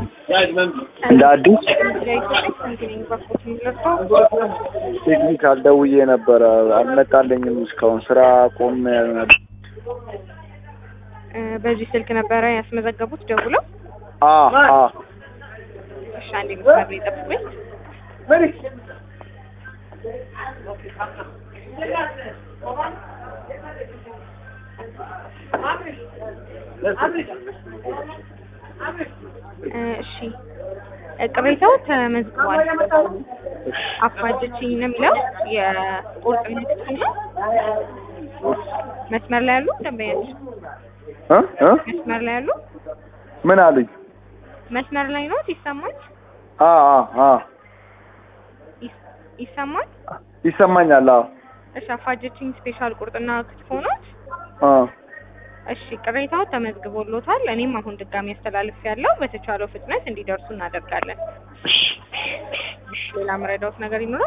እንደ አዲስ በኩል ቴክኒካል ደውዬ ነበረ አልመጣልኝም። እስካሁን ስራ ቆም ነበር። በዚህ ስልክ ነበረ ያስመዘገቡት ደውለው። አ አ እሺ አንዴ መስመር ላይ ጠብቁኝ። እሺ ቅሬታው ተመዝግቧል። አፋጀችኝ ነው የሚለው የቁርጥ ምልክት ነው። መስመር ላይ ያሉ ደንበኞች እ እ መስመር ላይ ያሉ ምን አሉኝ? መስመር ላይ ነው ይሰማል አ አ አ ይስ- ይሰማል። ይሰማኛል። አዎ እሺ አፋጀችኝ ስፔሻል ቁርጥና ክትፎ ነው። አ እሺ ቅሬታው ተመዝግቦሎታል። እኔም አሁን ድጋሚ አስተላልፍ ያለው በተቻለው ፍጥነት እንዲደርሱ እናደርጋለን። ሌላ መረዳውት ነገር ይኖራል?